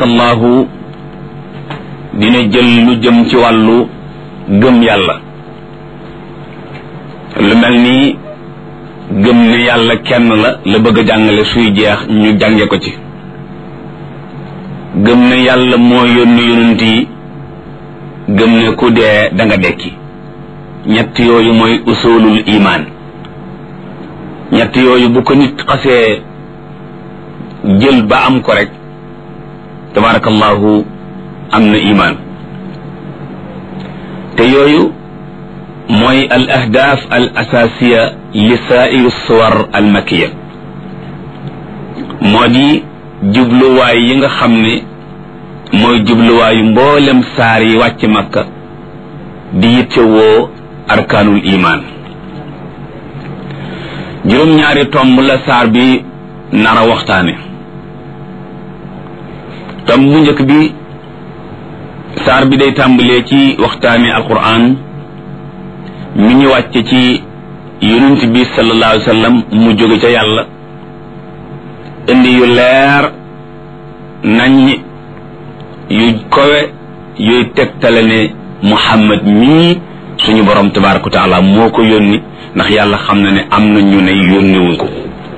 tabarakallahu dina jël lu jëm ci wàllu gëm yàlla lu mel ni gëm ne yàlla kenn la la bëgg a jàngale suy jeex ñu jànge ko ci gëm ne yàlla moo yónni yonent yi gëm ne ku dee da nga dekki ñett yooyu mooy usulul imaan ñett yooyu bu ko nit xasee jël ba am ko rek tabarakallahu am na imaan te yooyu mooy al ahdaaf al asaasiya li saairu suwar al makiya moo di jubluwaay yi nga xam ne mooy jubluwaayu mboolem saar yi wàcc makka di yittewoo arkaanul imaan juróom-ñaari tomb la saar bi nara waxtaane tomb bu njëkk bi saar bi day tàmbalee ci waxtaane alquran mi ñu wàcce ci yonent bi sallallahu alayhi wa sallam mu jóge ca yàlla indi yu leer nañ yu kowe yuy tegtale ne muhammad mii suñu borom tabaraka wa taala moo ko yónni ndax yàlla xam na ne am na ñu ne yónniwuñ ko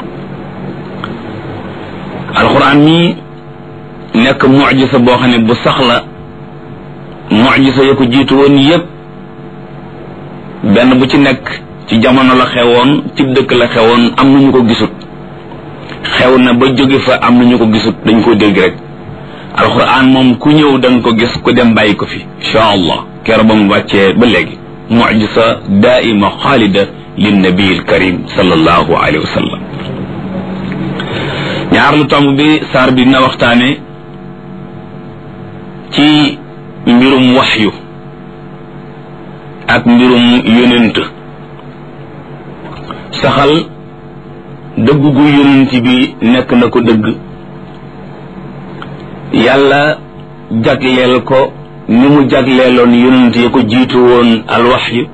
alquran mii nekk mujisa boo xam ne bu sax la mujisa ya ko jiitu woon yépp benn bu ci nekk ci jamono la xewoon ci dëkk la xewoon am na ñu ko gisut xew na ba jóge fa am na ñu ko gisut dañ ko dégg rek alquran moom ku ñëw da nga ko gis ku dem bàyyi ko fi insha allah keroog ba mu wàccee ba léegi mujisa daaima xaalida lin nabiil karim sallallahu alayhi wa sallam ñaar lu tomb bi saar bi dina waxtaane ci mbirum waxyu ak mbirum yonent saxal dëgg gu yonent bi nekk na ko dëgg yàlla jagleel ko ni mu jagleeloon yonent ya ko jiitu woon alwaxyu